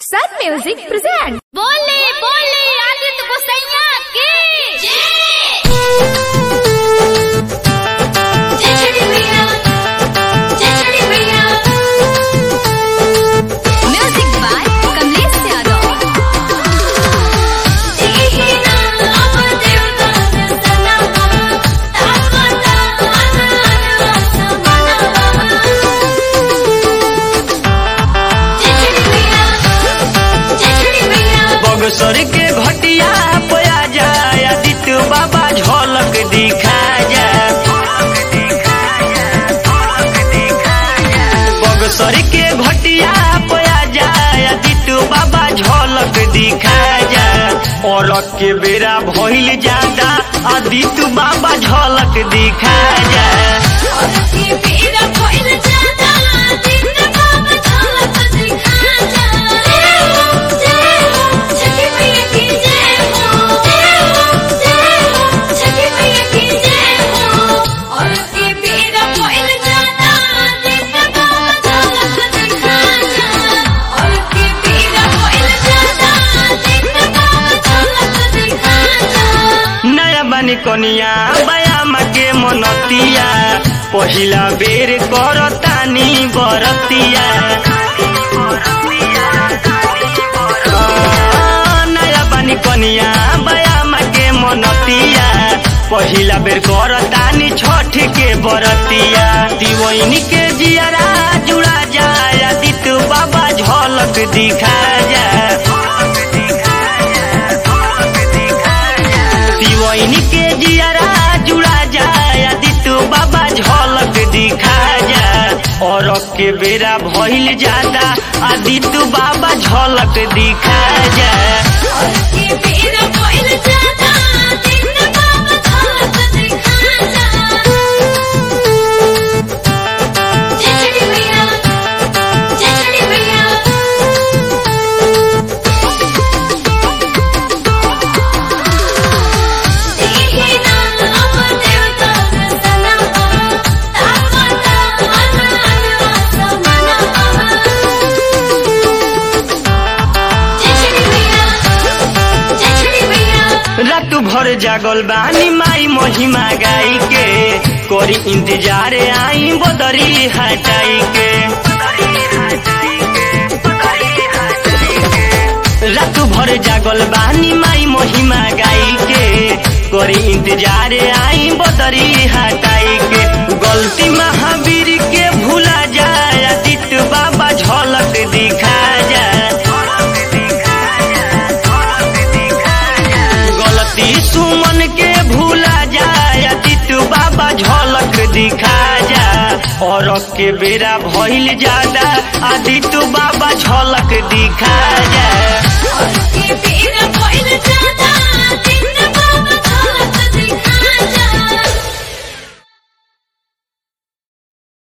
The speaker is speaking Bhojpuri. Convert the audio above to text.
Sun Music presents. बोले बोले आदित्य गोसैया की जय छठी मैया जय छठी मैया म्यूजिक बाय कमलेश यादव देहि ना अब देवता सना तावता मन समाना जय छठी मैया जय छठी मैया बगसर के घटिया पया जाय आदित्य बाबा झलक दिखा जाय बगसर के घटिया पया जाय आदित्य बाबा झलक दिखा जाय और के बेरा भइल जादा आदित्य बाबा झलक दिखा जाय और की मेरा कोई न जाता दिन बाबा झलक दिखा जा जय हो जय हो छठी मैया की जय हो जय हो जय हो छठी मैया की जय हो और की मेरा कोई न जाता दिन बाबा झलक दिखा जा और की मेरा कोई न जाता दिन बाबा झलक दिखा जा नया बनी कनिया बयाम के मनतिया पहिला बेर करतानी बरतिया आ, नया बनी कनिया बयाम के मनतिया पहिला बेर करतानी छठ के बरतिया दिवैन के जियारा जुड़ा जाय आदित्य बाबा झलक दिखा जाय दिवैन के जियारा जुड़ा जाय आदित्य बाबा झलक दिखा जाय और के बेरा भइल जाता आदित्य बाबा झलक दिखा जाय और की मेरा कोई न जाता दिन बाबा झलक दिखा जा जय छठी मैया जय छठी मैया देहि ना अब देवता सना तावता मन समाना जय छठी मैया जय छठी मैया रात भर जागल बानी माई महिमा गाई के करी इंतजार आई बदरी हटाई के रात भर जागल बानी माई महिमा गाई के करी इंतजार आई बदरी हटाई के गलती महावीर के भूला जाए आदित्य बाबा झलक दिखा जाए गलती सुमन के भूला जाए आदित्य बाबा झलक दिखा जा और के बेरा भइल जादा आदित्य बाबा झलक दिखा जा और की मेरा कोई न जाता